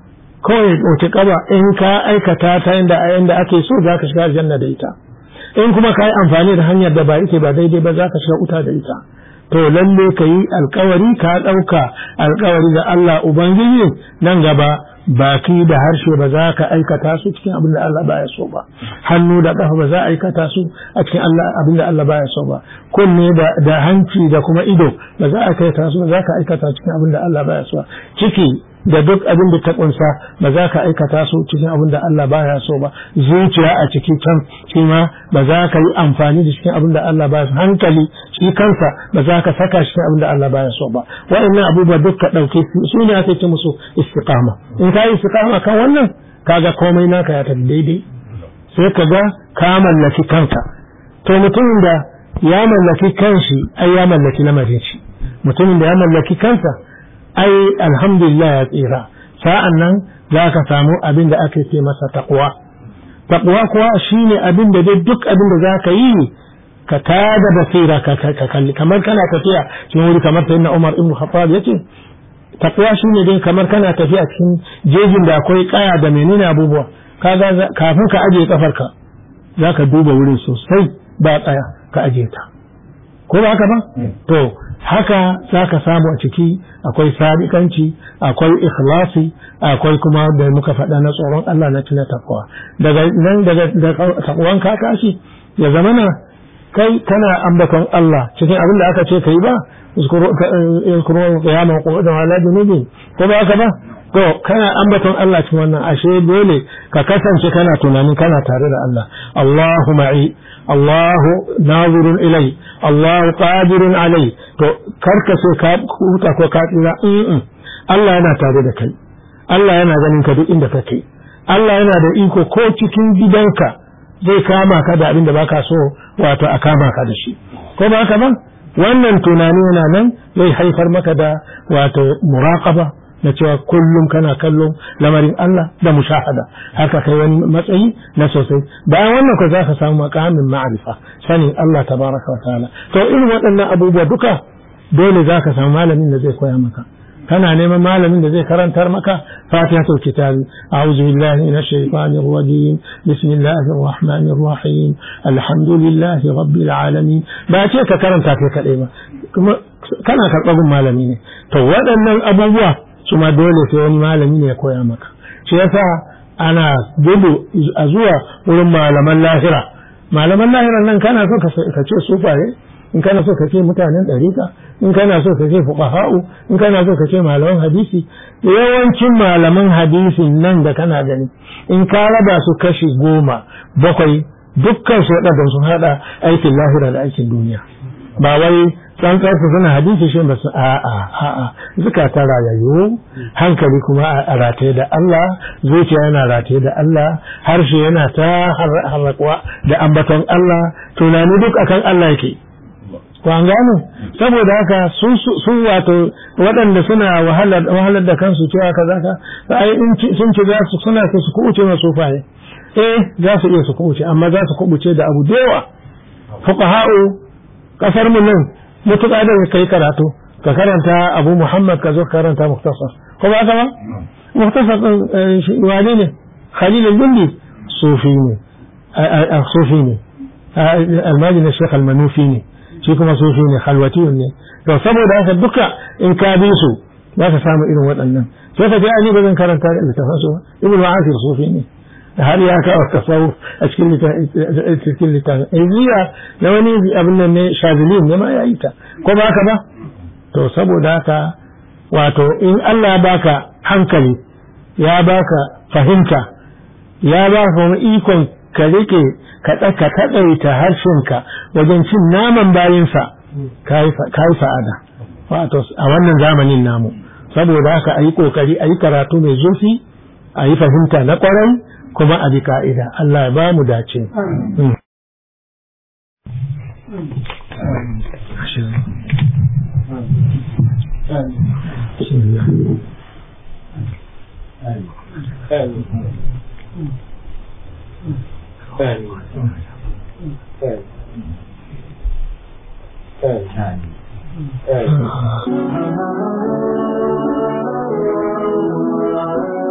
kawai wace kaba in ka aikata ta inda inda ake so za ka shiga aljanna da ita in kuma ka yi amfani da hanyar da ba ita ba daidai ba za ka shiga wuta da ita to lalle ka yi alkawari ka ɗauka alkawari da Allah Ubangiji nan gaba baki da harshe ba za ka aikata su cikin abin da Allah baya so ba hannu da ƙafa ba za a aikata su a cikin abin da Allah baya so ba kunne da hanci da kuma ido ba za a aikata su ba za ka aikata cikin abin da Allah baya so ciki da duk abin da ta kunsa ba za ka aikata su cikin abin da Allah baya so ba zuciya a ciki can shi ma ba za ka yi amfani da cikin abin da Allah baya so hankali shi kansa ba za ka saka cikin abin da Allah baya so ba wa'annan abubuwa duk ka ɗauke su ne ake ce musu istiqama in ka yi istiqama kan wannan kaga komai naka ya tafi daidai sai ka ga ka mallaki kanka to mutumin da ya mallaki kanshi ai ya mallaki lamarin shi mutumin da ya mallaki kansa ai alhamdulillah ya tsira sa'an nan za ka samu abin da ake ce masa taqwa taqwa kuwa shine abin da dai duk abin da za ka yi ka tada basira ka kalli kamar kana tafiya cikin wuri kamar sayyidina Umar ibn Khattab yace taqwa shine dai kamar kana tafiya cikin jejin da akwai kaya da menene abubuwa kaga kafin ka aje kafarka zaka duba wurin sosai ba tsaya ka aje ta ko ba haka ba to haka za ka samu a ciki akwai sadikanci akwai ikhlasi akwai kuma da muka faɗa na tsoron Allah na tuna takwa daga nan daga takwan ka tashi ya zamana kai kana ambaton Allah cikin abin da aka ce kai ba yuzkuru qiyaman qu'udan ala junubi ko ba haka ba to kana ambaton Allah cikin wannan ashe dole ka kasance kana tunanin kana tare da Allah Allahu ma'i Allahu nazirun ilai Allahu qadirun alai to karka so ka huta ko ka tsira Allah yana tare da kai Allah yana ganin ka duk inda kake Allah yana da iko ko cikin gidanka zai kama ka da abin da baka so wato a kama ka da shi ko ba haka ba wannan tunani yana nan zai haifar maka da wato muraqaba na cewa kullum kana kallon lamarin Allah da mushahada haka kai wani matsayi na sosai bayan wannan ko za ka samu makamin ma'arifa sanin Allah tabaraka wa ta'ala to irin waɗannan abubuwa duka dole za ka samu malamin da zai koya maka kana neman malamin da zai karantar maka fatihatul kitabi a'udhu billahi minash shaitanir rajim bismillahir rahmanir rahim alhamdulillahi rabbil alamin ba ce ka karanta kai kadai ba kuma kana karɓar malami ne to waɗannan abubuwa su ma dole sai wani malami ne ya koya maka shi yasa ana gudu a zuwa wurin malaman lahira malaman lahira nan kana so ka ce sufaye in kana so ka ce mutanen ɗarika in kana so ka ce fuqaha'u in kana so ka ce malaman hadisi yawancin malaman hadisin nan da kana gani in ka raba su kashi goma bakwai dukkan su waɗanda sun haɗa aikin lahira da aikin duniya ba wai tsantsar su suna hadisi shi ba su a'a a'a zukata rayayyu hankali kuma a rataye da Allah zuciya yana rataye da Allah harshe yana ta harrakuwa da ambaton Allah tunani duk akan Allah yake ko an gane saboda haka sun wato waɗanda suna wahalar da kansu cewa kaza ka ai in sun ci za su suna su kuɓuce masu faye eh za su iya su kuɓuce amma za su kuɓuce da abu da yawa fuqaha'u kasar mu nan mutuƙa da kai karatu ka karanta abu muhammad ka zo karanta muktasar ko ba ka ba muktasar din wane ne khalil al-gundi sufi ne sufi ne almajin shekh al-manufi ne shi kuma sufi ne khalwatiyun ne to saboda haka duka in ka bi su za ka samu irin waɗannan sai ka ji ani ba zan karanta littafin su ibnu asir sufi ne har ya kawo tasawuf a cikin cikin littafin iziya na wani abin nan ne shazilin ne ma ya yi ta ko ba ka ba to saboda haka wato in Allah ya baka hankali ya baka fahimta ya baka wani ikon ka rike ka ka taɗaita harshenka wajen cin naman bayinsa ka yi sa'ada wato a wannan zamanin namu saboda haka a yi ƙoƙari a yi karatu mai zurfi a yi fahimta na ƙwarai kuma a bi ka'ida Allah ya ba mu dace. Thank you.